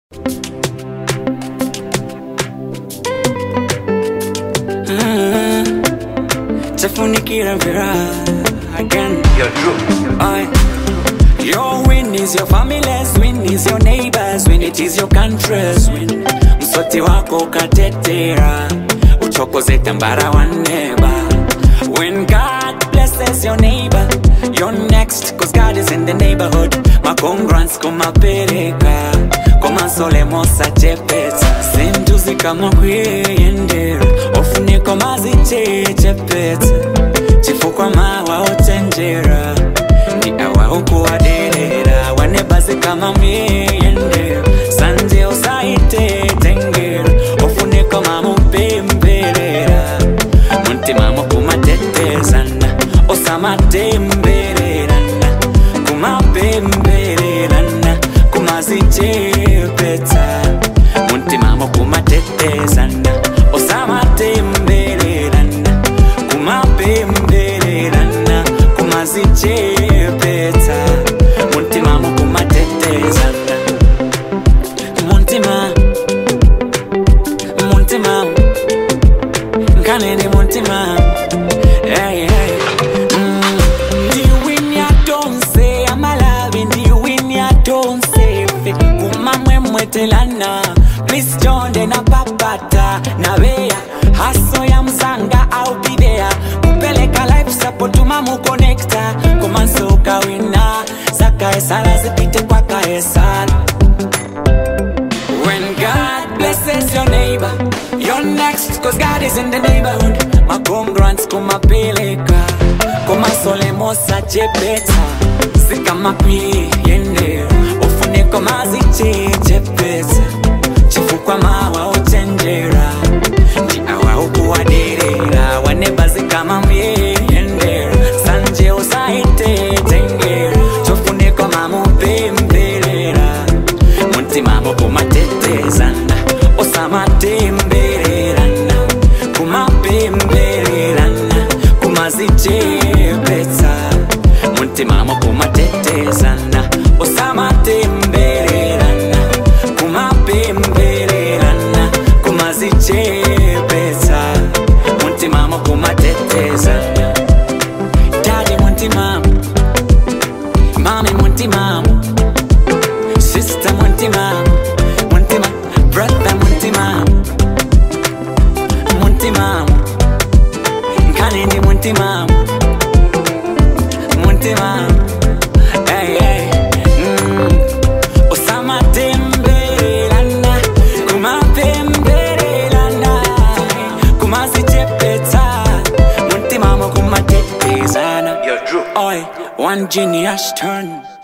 tafunikira mpira again. You're true. Aye. Your win is your family's win is your neighbors win it is your country's win. Msoti wako ukatetera uchokoze tambara wa neba. When God blesses your neighbor, you're next cause God is in the neighborhood. Makongrans kumapeleka komansole mosa chepeta sintuzi kama kwiyendera ofuniko mazichechepeta chifukwa mawa ochenjera ndi awa ukuwaderera wanebazi kama myeyendera sanje usaitetengera ofuniko mamupemberera muntima mukumatetezana osamatembererana kumapembererana kumazichepeta muntima mukumatetezana osamatembererana kumapembererana kumazichepeta muntima mukumatetezana muntima muntima nkanene muntima hey, hey. Mm. ndiwinya tonse amalavi ndiwinya tonse fe kumamwemwetelana please jonde na papata na beya haso ya mzanga au bidea kupeleka life support mamukonekta komansoka wina zakaesala zipite kwa kaesala When God blesses your neighbor, you're next, cause God is in the neighborhood. Makongrants kumapeleka, kumasole mosa chepeta, sikamapi yende, ufuniko maziche chepeta, chifukwa mawa uchenjera, ndi awa ukuwaderera, wanebazi kama myeyendera, sanje usaite tengera, chofuniko mamupemberera, muntima mukumatetezana osamatembererana kumapembererana kumazichepetsa muntima mukumatetezana osamatembererana kumapembererana kumazichepetsa muntima mukumatetezana dadi muntimamu mami muntimamu Sister Muntima, Muntima, brother Muntima, Muntima, Kanindi Muntima, Muntima, hey hey, mm. Osama Tembelana, Kuma Pembelana, Kuma Sichepeta, Muntima Kuma Tetezana. You're true. Oi, one genius turn.